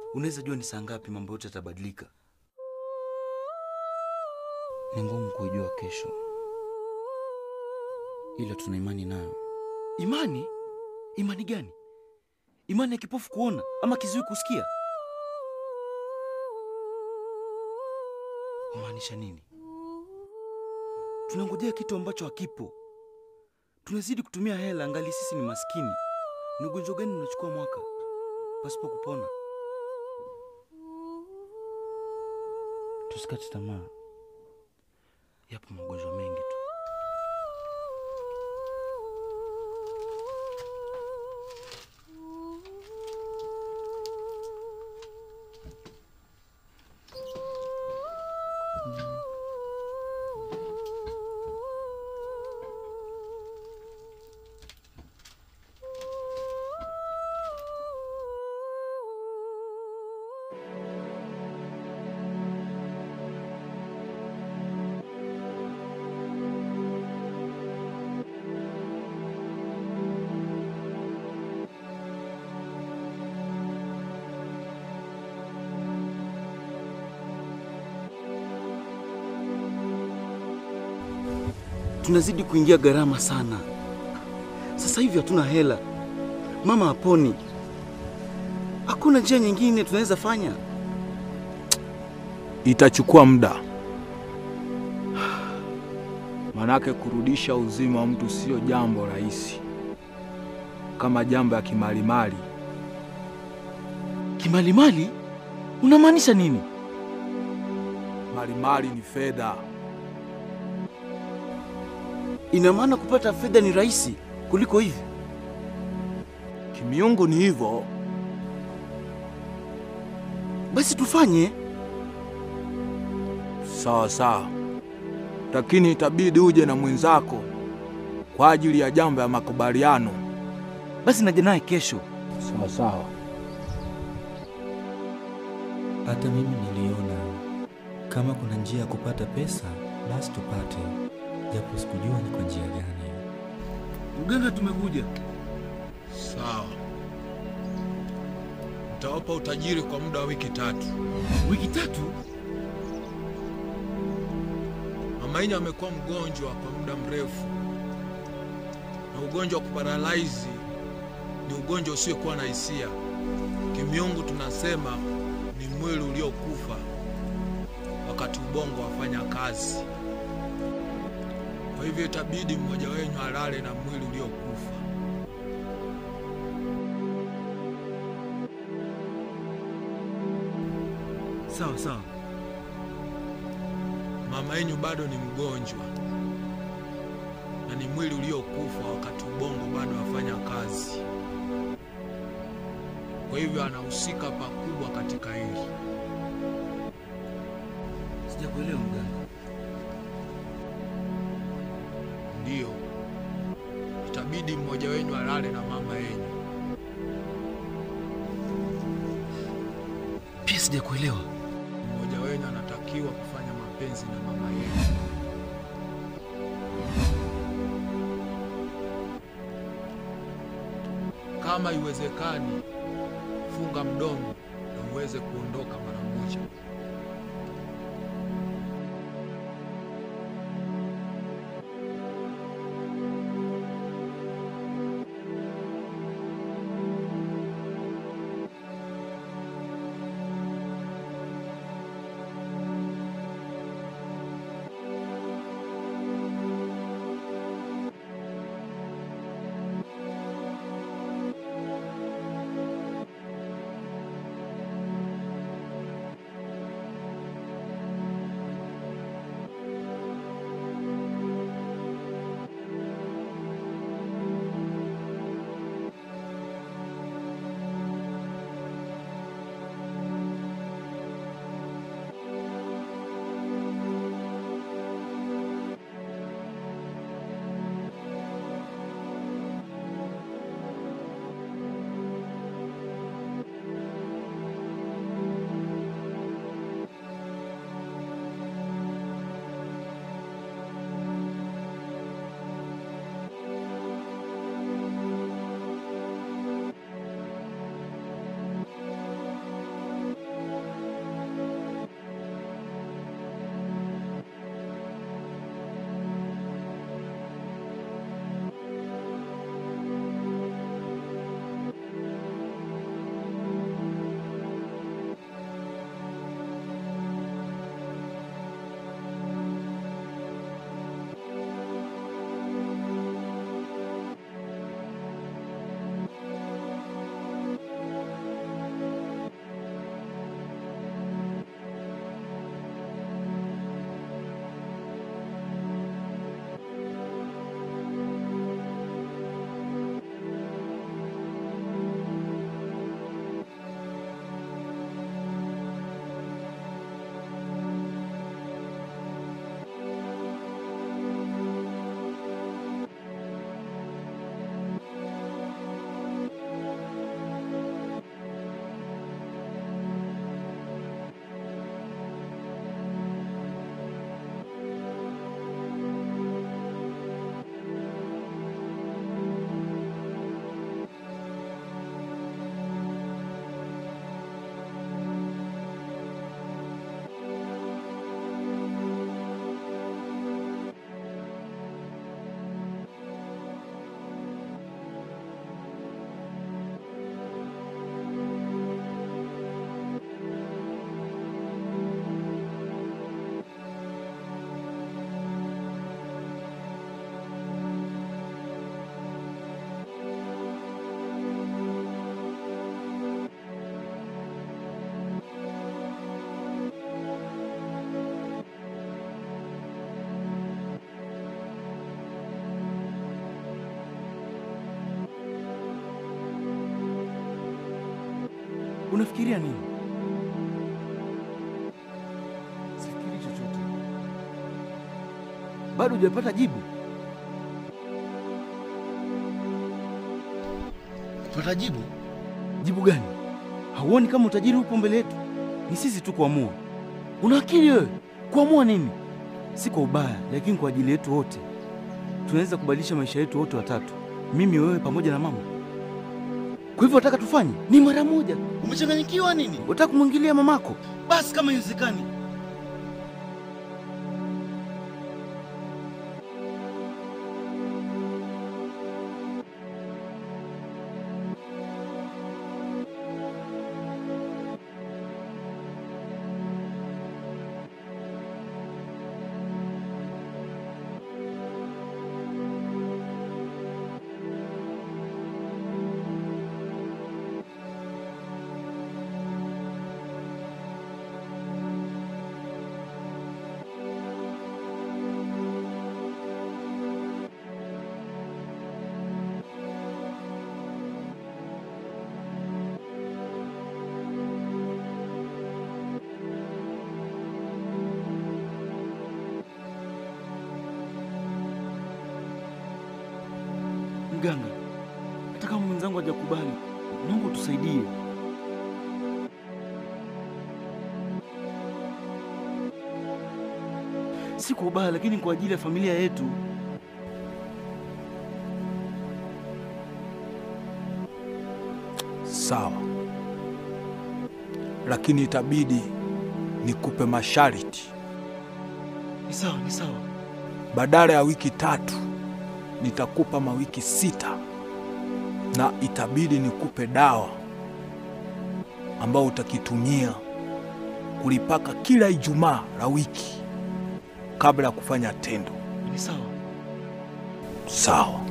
unaweza jua ni saa ngapi mambo yote yatabadilika. Ni ngumu kuijua kesho, ila tuna imani nayo. Imani? Imani gani? Imani ya kipofu kuona ama kiziwi kusikia? Umaanisha nini? Tunangojea kitu ambacho hakipo. Tunazidi kutumia hela, angali sisi ni maskini. Ni ugonjwa gani unachukua mwaka pasipo kupona? Tusikate tamaa, yapo magonjwa mengi tu. Tunazidi kuingia gharama sana. Sasa hivi hatuna hela, mama haponi, hakuna njia nyingine tunaweza fanya. Itachukua muda, manake kurudisha uzima wa mtu sio jambo rahisi kama jambo ya kimalimali. Kimalimali? Unamaanisha nini? Malimali ni fedha. Ina maana kupata fedha ni rahisi kuliko hivi? Kimiungu ni hivyo. Basi tufanye. Sawa sawa, lakini itabidi uje na mwenzako kwa ajili ya jambo ya makubaliano. Basi naja naye kesho. Sawa sawa. Hata mimi niliona kama kuna njia ya kupata pesa, basi tupate, japo sikujua ni kwa njia gani. Mganga, tumekuja. Sawa, nitawapa utajiri kwa muda wa wiki tatu. Wiki tatu? Mama Inya amekuwa mgonjwa kwa muda mrefu, na ugonjwa wa kuparalaizi ni ugonjwa usiokuwa na hisia. Kimiungu tunasema ni mwili uliokufa wakati ubongo wafanya kazi. Kwa hivyo itabidi mmoja wenyu alale na mwili uliokufa. Sawa sawa. Mama yenyu bado ni mgonjwa na ni mwili uliokufa wakati ubongo bado wafanya kazi. Kwa hivyo anahusika pakubwa katika hili. Sijakuelewa mganga. Ndiyo, itabidi mmoja wenyu alale na mama yenyu. Pia sijakuelewa. Mmoja wenyu anatakiwa kufanya mapenzi na mama yenyu. Kama iwezekani, funga mdomo na uweze kuondoka mara moja. Unafikiria nini? Sifikiri chochote. Bado hujapata jibu? Kupata jibu? Jibu gani? Hauoni kama utajiri upo mbele yetu? Ni sisi tu kuamua. Una akili wewe? Kuamua nini? Si kwa ubaya, lakini kwa ajili yetu wote. Tunaweza kubadilisha maisha yetu wote watatu, mimi, wewe pamoja na mama. Kwa hivyo wataka tufanye ni mara moja. Umechanganyikiwa nini? Wataka kumwingilia mamako? Basi kama iwezekani, Mganga, hata kama mwenzangu hajakubali, naomba utusaidie. Si kwa ubaya, lakini kwa ajili ya familia yetu. Sawa, lakini itabidi nikupe masharti. Ni sawa, ni sawa. Badala ya wiki tatu nitakupa mawiki sita, na itabidi nikupe dawa ambayo utakitumia kulipaka kila Ijumaa la wiki kabla ya kufanya tendo. Ni sawa. Sawa.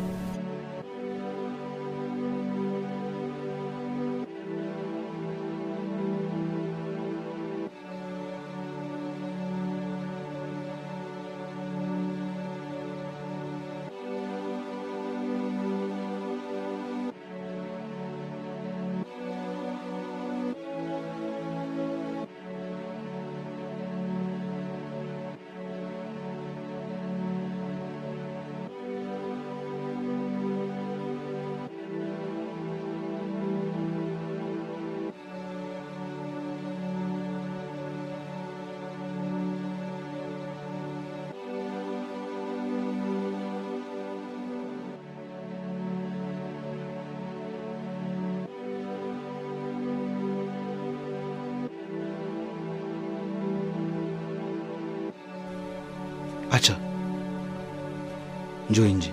Acha, njoo nje.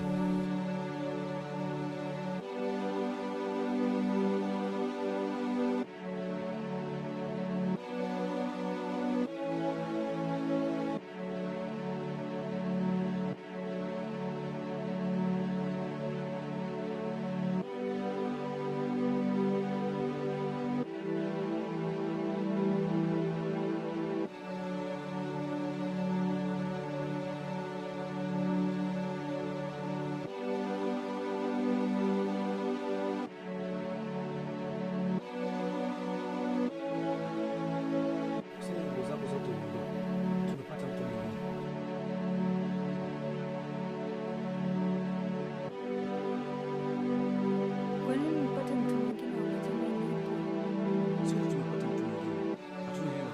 Kwa nini nipate mtu mwingine wakati mimi nipo? Sisi tumepata mtu mwingine, hatuna hela.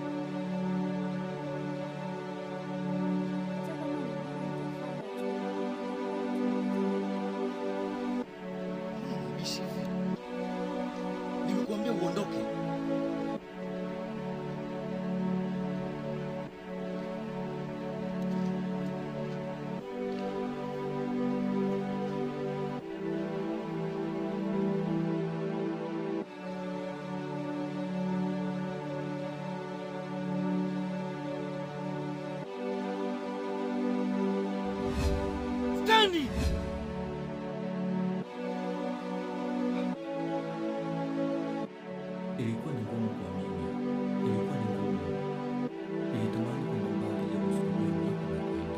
Hata kama ni bora Bishi hivi. Nimekuambia uondoke. Stani! Ilikuwa ni ngumu kuamini, ilikuwa ni ngumu. Nilitamani kwenda mbali ya kusudia mnako na kwenda.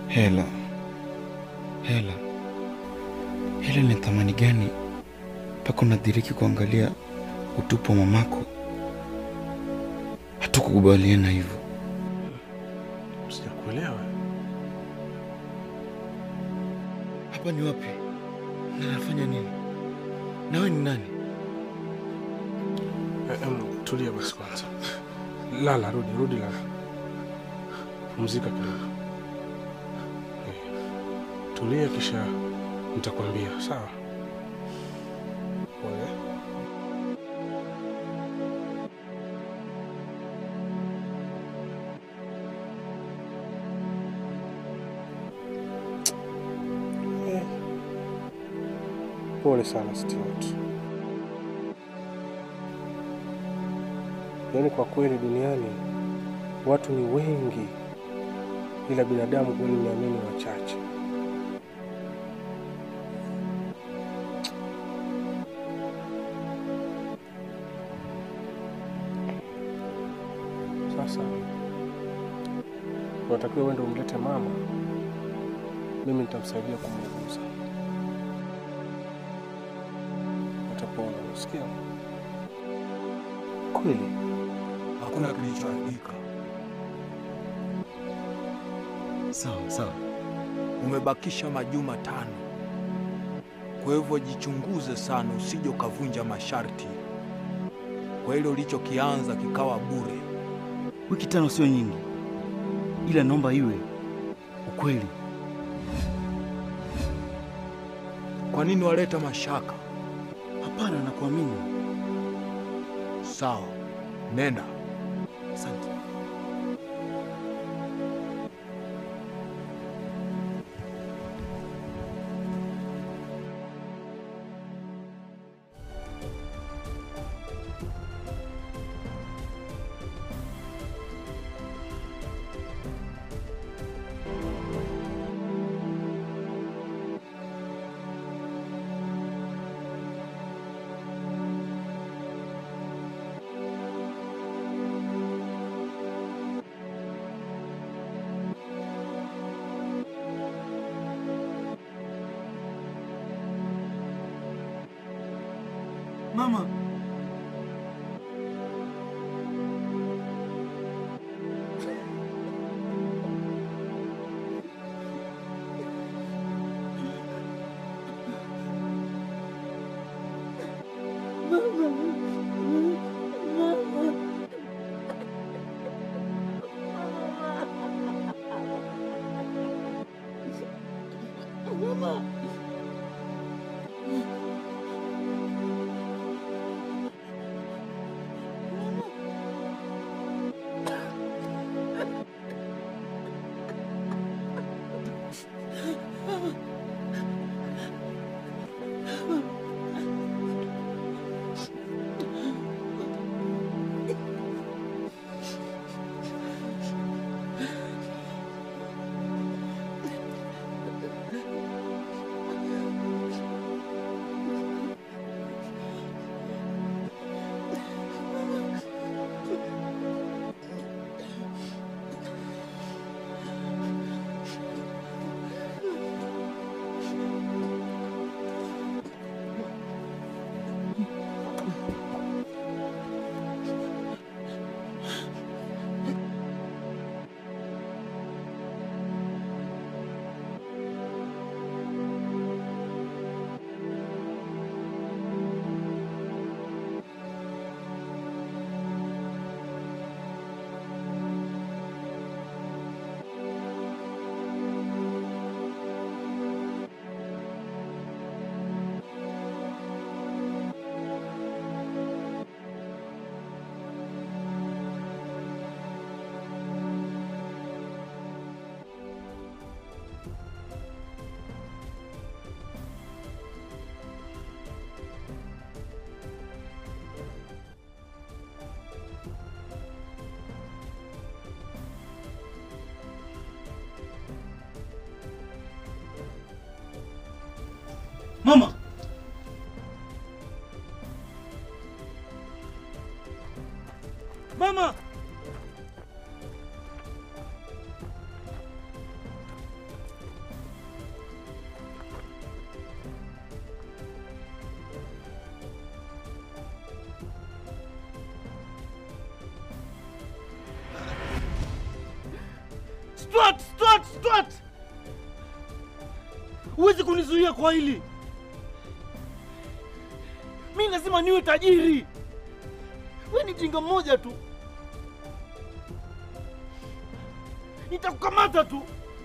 Hela, hela, hela ni thamani gani mpaka unadiriki kuangalia utupu wa mamako? Hatukukubaliana hivyo. Sijakuelewa. Hapa ni wapi na nafanya nini? Nawe ni nani? Eh, em, tulia basi kwanza. Lala, rudi, rudi, lala. Pumzika kidogo. Eh, Tulia kisha nitakwambia, sawa? Pole. Eh, Pole sana Stuart. Yaani kwa kweli duniani watu ni wengi, ila binadamu kweli niamini wachache. Sasa unatakiwa uende umlete mama, mimi nitamsaidia kumuuguza, utapona. Usikia? Kweli Hakuna kilichoharibika. sawa sawa. Umebakisha majuma tano, kwa hivyo jichunguze sana, usije ukavunja masharti. Kwa ile ulichokianza kikawa bure. Wiki tano sio nyingi, ila naomba iwe ukweli. Kwa nini waleta mashaka? Hapana, nakuamini. Sawa, nenda. Asante. Mama, mama, mama. Stuart, Stuart, Stuart! Huwezi kunizuia kwa hili. Mi lazima niwe tajiri. We ni jinga mmoja tu, nitakukamata tu.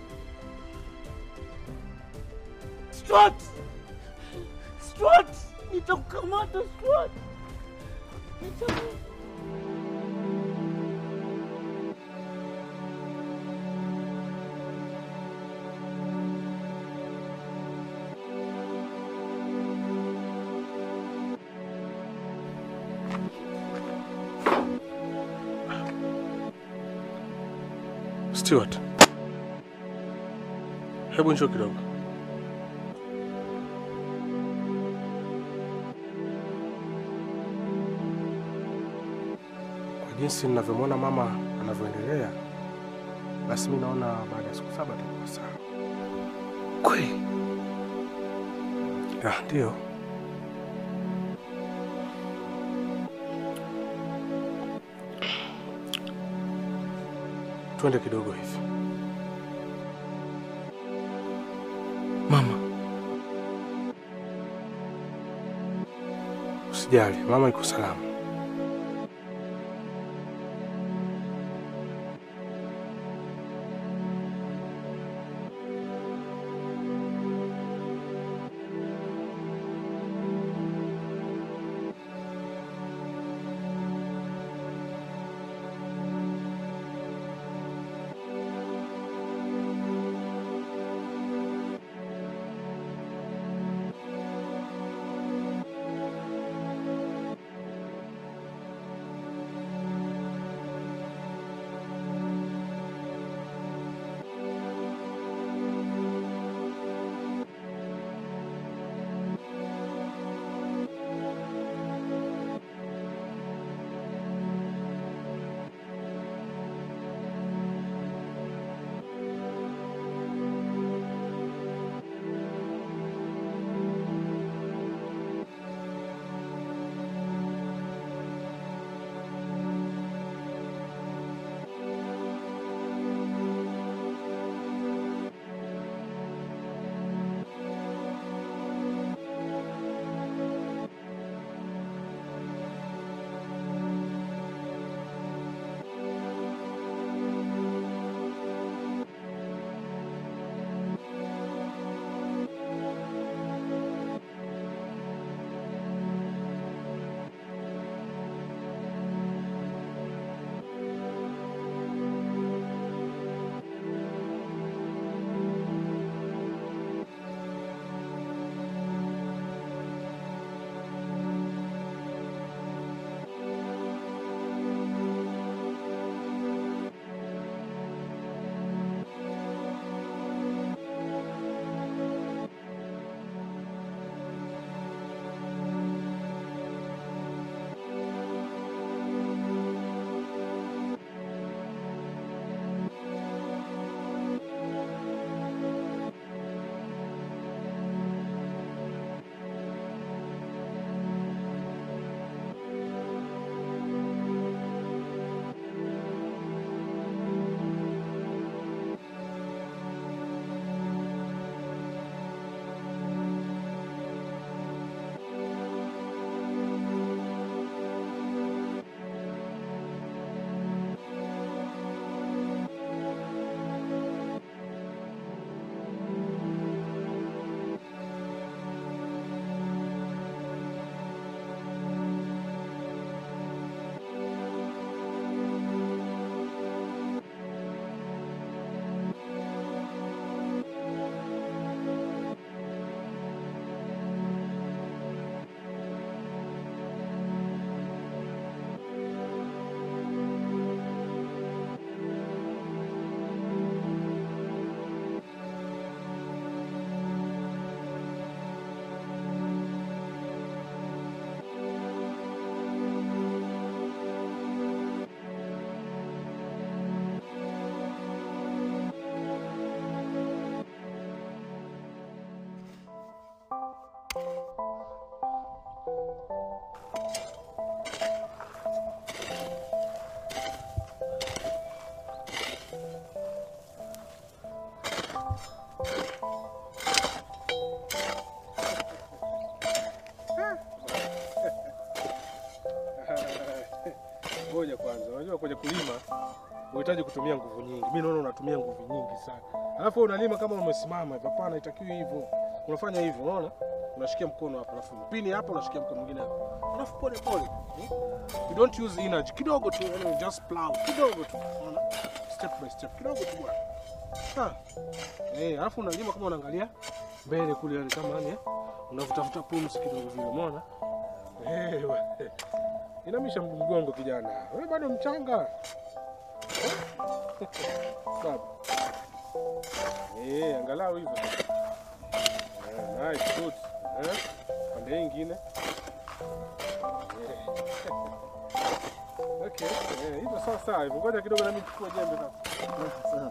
Stuart, Stuart, nitakukamata Stuart. Nitaku- Stewart, hebu njoo kidogo. Kwa jinsi ninavyomwona mama anavyoendelea, basi mi naona baada ya siku saba atakuwa sawa. Kweli Ah, Ndio. Twende kidogo hivi. mama, Usijali, mama iko salama. unahitaji kutumia nguvu nyingi. Mimi naona unatumia nguvu nyingi sana. Alafu wewe unalima kama umesimama hivi. Hapana, itakiwi hivyo. Unafanya hivyo, unaona? Unashikia mkono hapa, alafu pini hapa, unashikia mkono mwingine hapa. Alafu pole pole. Hmm? You don't use energy. Kidogo tu, yani just plow. Kidogo tu. Unaona? Step by step. Kidogo tu bwana. Ah. Eh, alafu unalima kama unaangalia mbele kule yani kama yani eh? Unavutafuta pumzi kidogo vile, umeona? Eh, we. Inamisha mgongo kijana. Wewe bado mchanga. Baba. Eh, angalau hivyo. Eh, nice, good. Eh? Pande hii ingine. Eh. Okay, eh, hivyo sawa sawa. hivyo. Ngoja kidogo na mimi nichukue jembe sasa.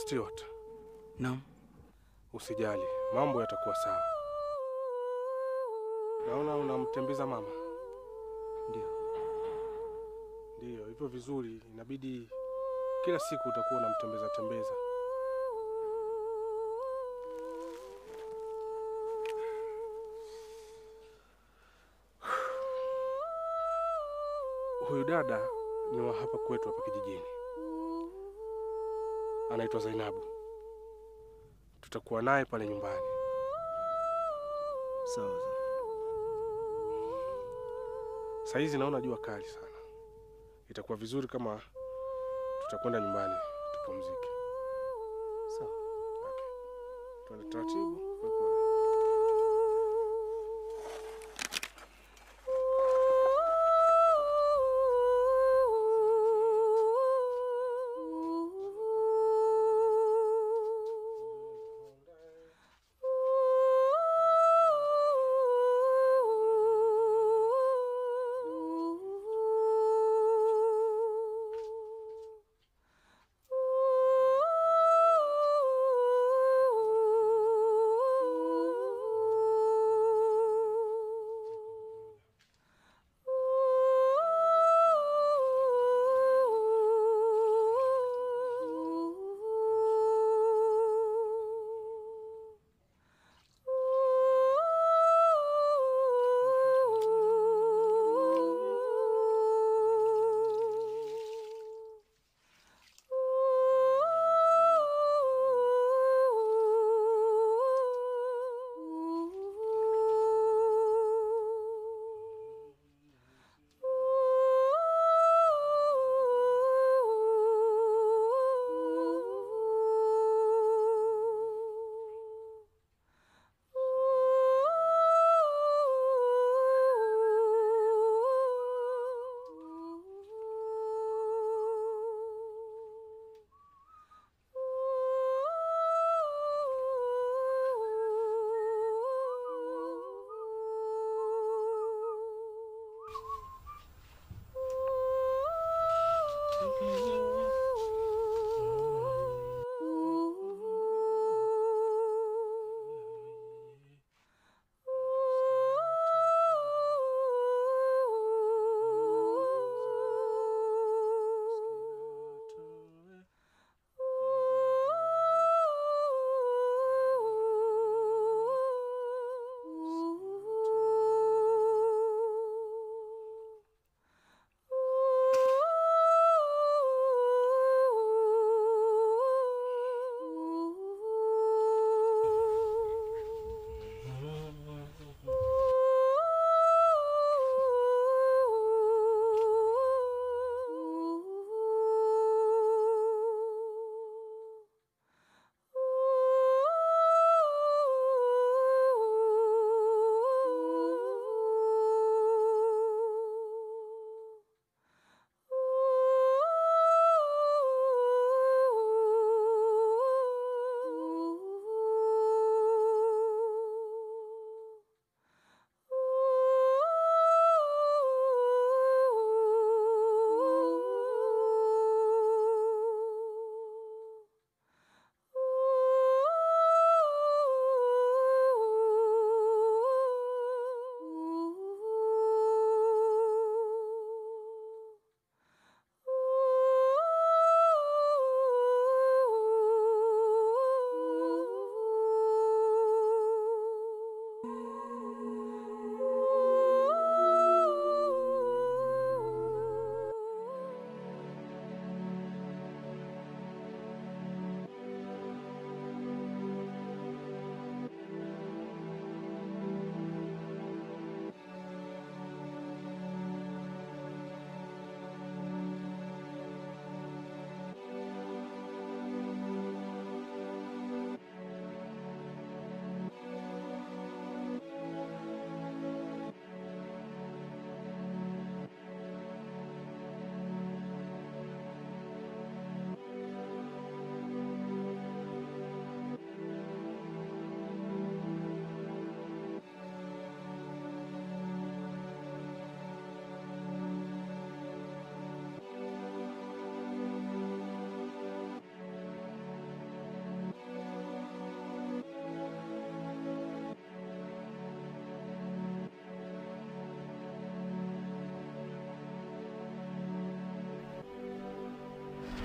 Stewart, Naam. usijali, mambo yatakuwa sawa. Naona unamtembeza mama. Ndio. Ndiyo, hivyo vizuri. Inabidi kila siku utakuwa unamtembeza tembeza. Huyu dada ni wa hapa kwetu hapa kijijini, anaitwa Zainabu. Tutakuwa naye pale nyumbani. Sawa sawa. Saa hizi naona jua kali sana, itakuwa vizuri kama tutakwenda nyumbani tupumzike. Sawa. Okay. Tuende taratibu polepole. Ooh.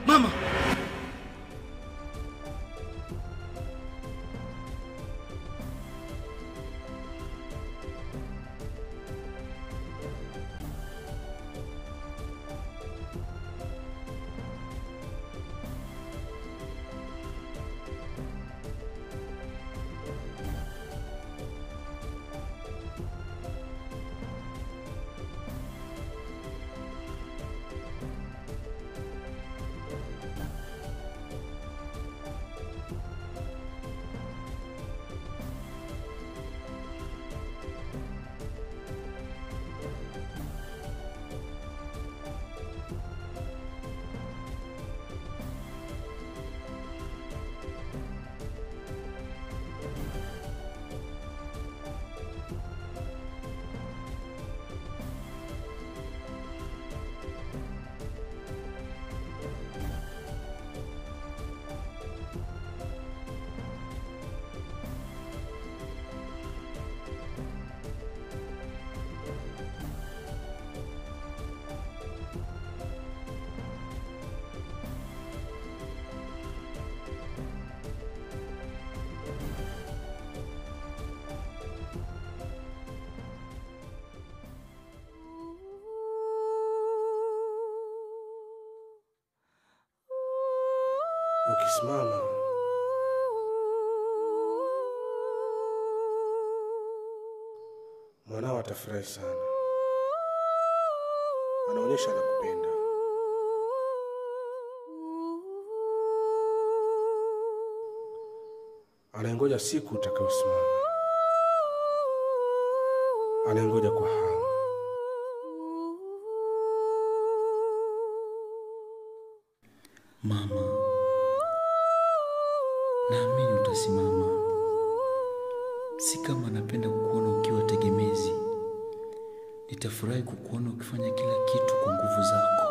Mama! Ukisimama mwanao atafurahi sana, anaonyesha anakupenda. Anaingoja siku utakayosimama, anaingoja kwa hamu. Mama, naamini utasimama. Si kama napenda kukuona ukiwa tegemezi. Nitafurahi kukuona ukifanya kila kitu kwa nguvu zako.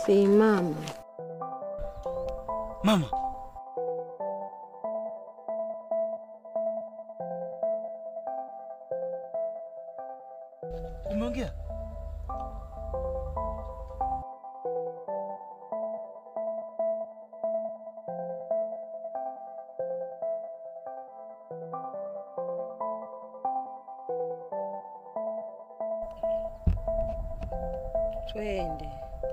Simama. Mama, umeongea? Twende.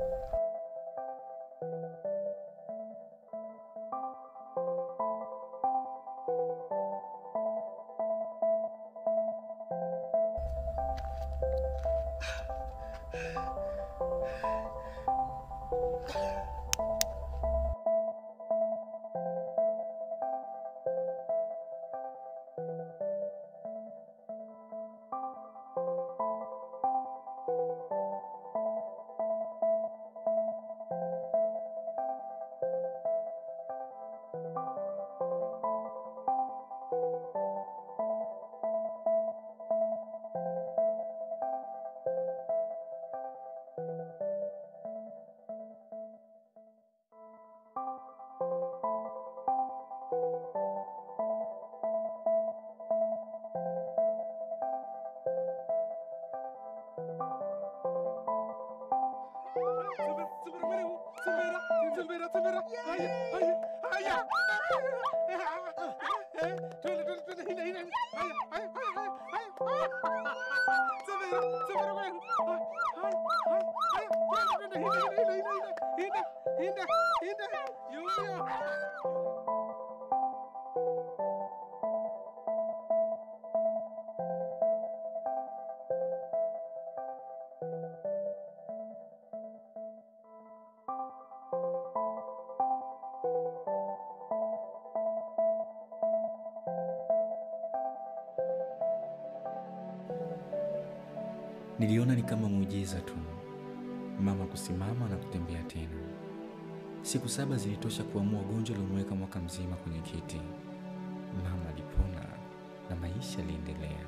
Niliona ni kama muujiza tu, mama kusimama na kutembea tena. Siku saba zilitosha kuamua ugonjwa uliomweka mwaka mzima kwenye kiti. Mama alipona na maisha yaliendelea.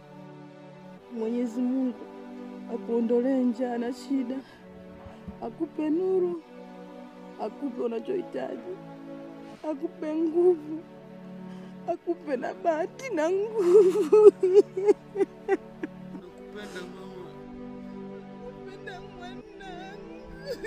Mwenyezi Mungu akuondolee njaa na shida, akupe nuru, akupe unachohitaji, akupe nguvu, akupe na bahati na nguvu. Nakupenda mama. Nakupenda mwanangu.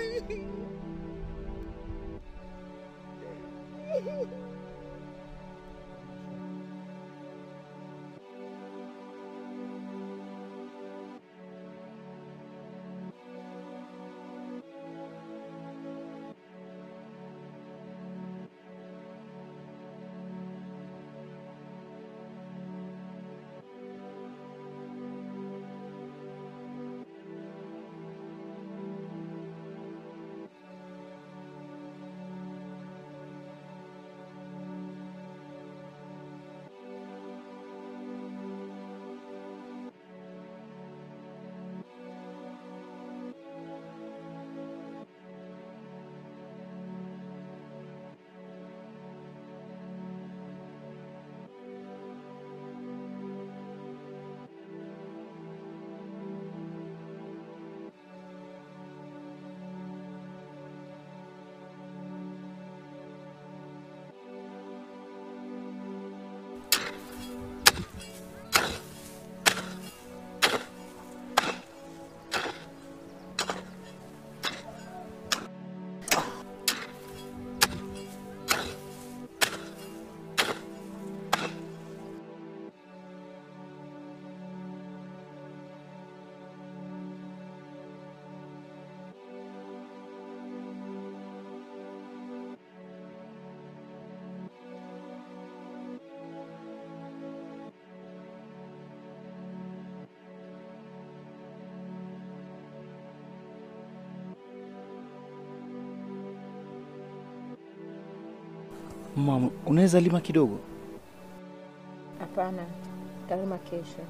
Mama, unaweza lima kidogo? Hapana, talima kesho.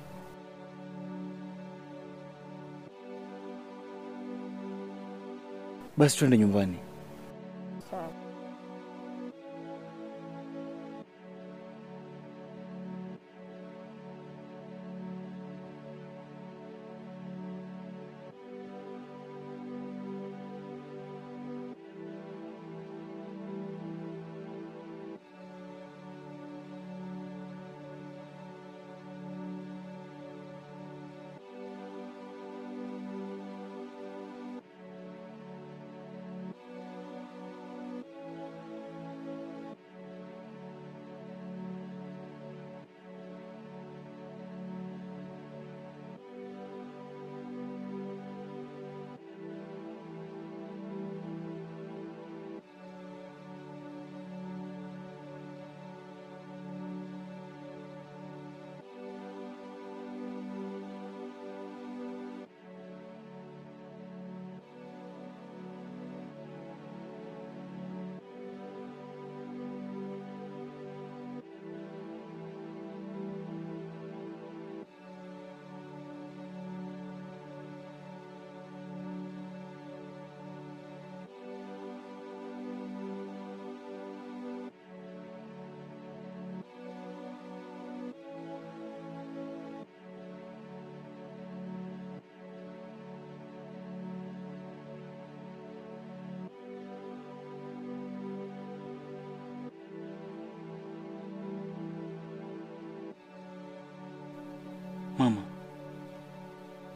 Basi twende nyumbani. Sawa.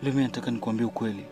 Leo mimi nataka nikuambie ukweli.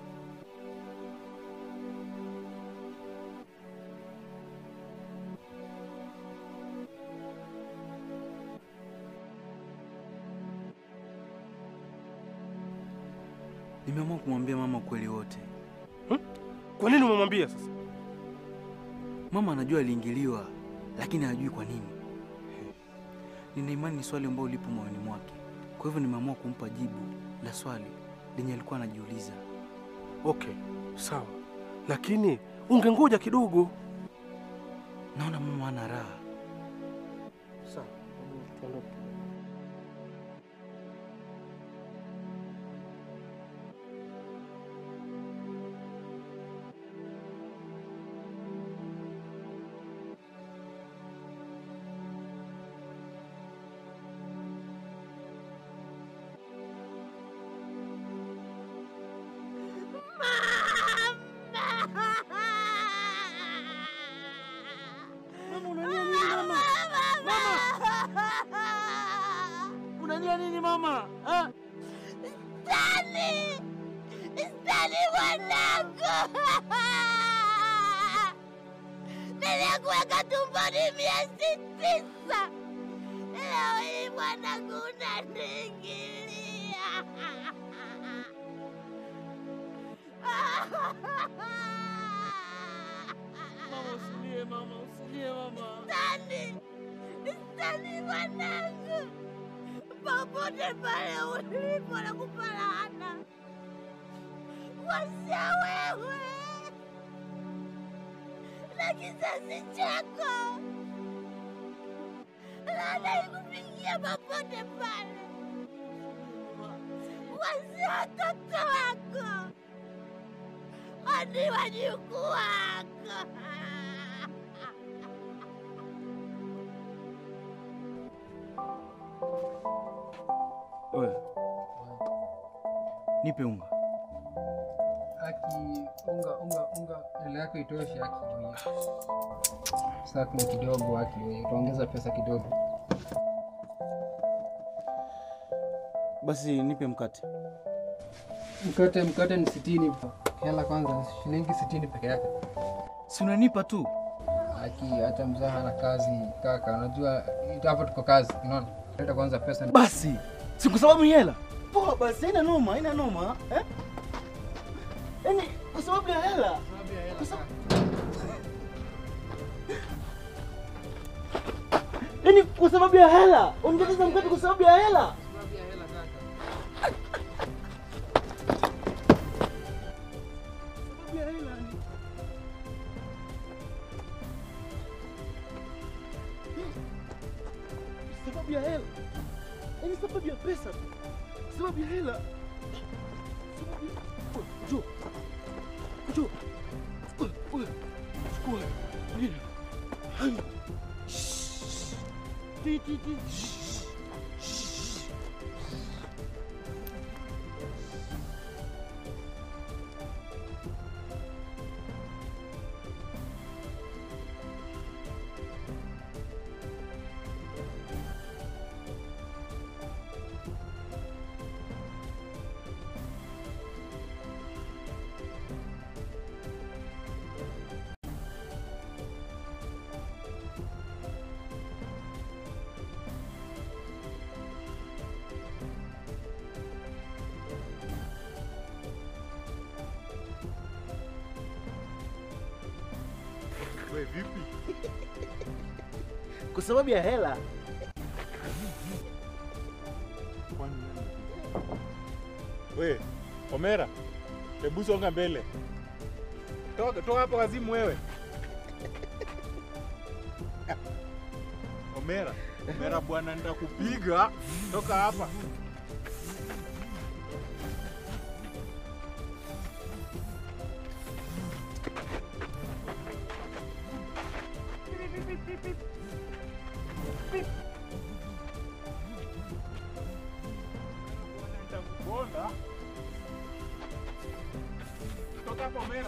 Nimeamua kumwambia mama ukweli wote. Kwa nini umemwambia sasa? Mama anajua aliingiliwa, lakini hajui kwa nini. Nina imani ni swali ambalo lipo moyoni mwake, kwa hivyo nimeamua kumpa jibu la swali lenye alikuwa anajiuliza. Okay, sawa, lakini ungengoja kidogo. Naona mama ana raha. Sawa, tuondoke. Mama unalia nini mama? Mama! Unalia nini mama? Ha? Stani! Stani mwanangu! Nilikuweka tumboni miezi tisa. Leo hii mwanangu unaniingilia. Mama usilie mama, usilie mama. Stani! Stani mwanangu! Popote pale ulipo na kupalana. Wasia wewe na kizazi chako. Laana ikupigia popote pale. Wasia watoto wako hadi wajukuu wako. Wewe nipe unga. Aki unga unga unga ile yako itoshe aki huyo. Sasa kuna kidogo aki huyo. Utaongeza pesa kidogo. Basi nipe mkate. Mkate mkate ni sitini. Hela kwanza shilingi sitini peke yake. Si unanipa tu. Aki hata mzaha na kazi kaka. Unajua hapo tuko kazi, unaona? Leta kwanza pesa. Basi si kwa sababu ni hela. Poa basi, haina noma, haina noma. Eh? Yaani kwa sababu ya hela. Kwa sababu Yaani kwa sababu ya hela. Ungeteza mkate kwa sababu ya hela. Sababu ya hela ni sababu ya hela. Yaani sababu ya pesa. Sababu ya hela. Sababu ya... Wewe, Njoo. Njoo. Wewe, wewe. Chukua. Nini? Hai. Shh. Ti, ti, ti. Shh. Shh. We vipi? Kwa sababu ya hela. Kwani nani? We, Omera, hebu songa mbele. Toka toka hapo wazimu wewe. Omera, Omera bwana nitakupiga. Toka hapa. Nitakuponda. Toka hapo Omera.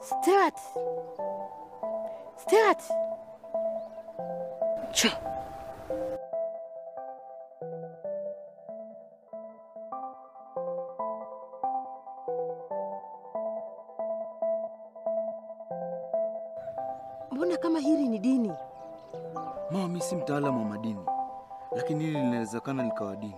Stewart. Stewart. Cha. Mbona kama hili ni dini? Mama, mimi si mtaalamu wa madini, lakini hili linawezekana likawa dini.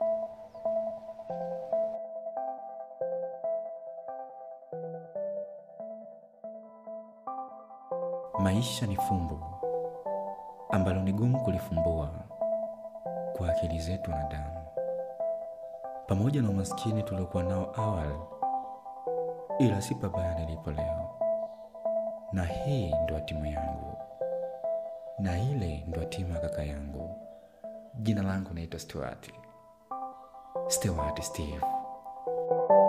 Maisha ni fumbo ambalo ni gumu kulifumbua kwa akili zetu wanadamu. Pamoja na umaskini tuliokuwa nao awali, ila si pabaya nilipo leo. Na hii ndo hatimu yangu, na ile ndo hatimu ya kaka yangu. Jina langu naitwa Stewart, Stewart Steve.